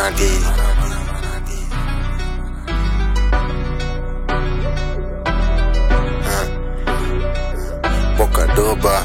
manadi Ah. Bokadoba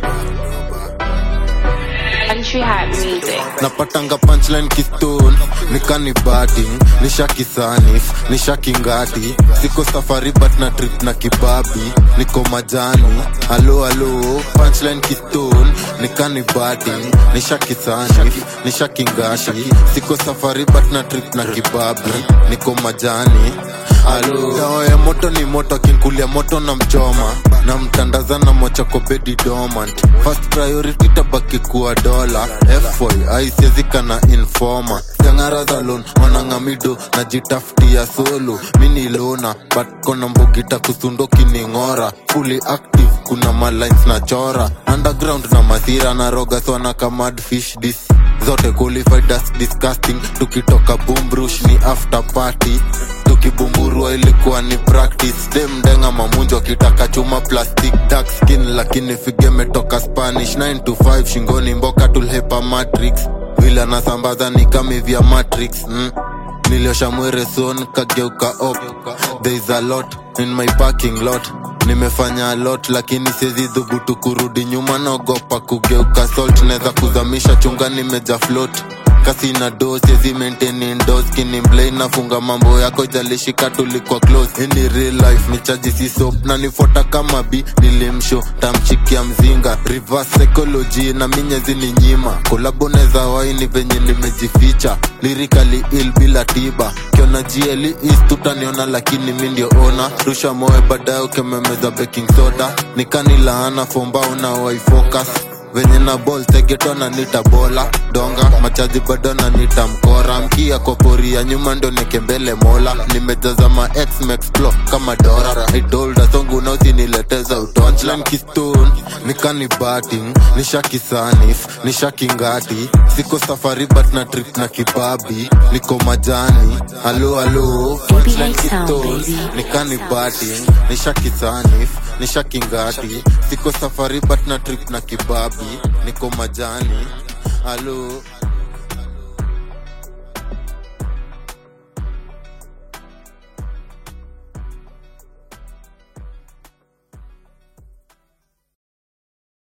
Country Hat Music. napatanga punchline kistone nikani batting nishakisanif nishakingati siko safari but na trip na kibabi niko majani halo halo punchline kistone nikani batting nishakisanif nishakingati siko safari but na trip na kibabi niko majani halo dawa ya moto ni moto akinkulia moto na mchoma na mtandaza na mochako bedi dormant first priority tabaki kuwa dola fy aisiezika na informa jangara za lon wanangamido najitafutia solo mini lona but kona mbugita kusundo kining'ora fully active kuna malines na chora underground na masira na roga swana kamad fish dis zote qualified as disgusting tukitoka bumbrush ni after party tukibumburua ilikuwa ni practice demdenga mamunjo akitaka chuma plastic dark skin lakini fige metoka spanish 9 to 5 shingoni mboka tulhepa matrix vile anasambaza ni kami vya matrix mm. niliosha mwere son kageuka op there is a lot in my parking lot nimefanya a lot lakini siezi dhubutu kurudi nyuma naogopa kugeuka salt naweza kuzamisha chunga nimeja float kasi na do siezi maintain indoors kini mblay nafunga mambo yako jalishika tulikuwa close ini real life ni chaji si soap na nifuata kama bi nilimsho tamchikia mzinga reverse psychology na minyezi ni nyima kolabo neza waini venye nimejificha lirikali il bila tiba kiona jieli is tutaniona lakini mi ndio ona rusha moe baadaye ukememeza baking soda nikani laana fombao na waifocus venye na ball tegetona nita bola donga machaji bado na nita mkora mkia kwa pori ya nyuma ndo nikembele mola nimejaza ma ex mexplo kama dora idolda songu nausinileteza utonchlan kistone nikani batting nishakisanif nishakingati siko safari but na trip na kibabi niko majani halo halo punchline Sound, kistone baby. nikani batting nishakisanif nishakingati siko safari but na trip na kibabi niko majani halo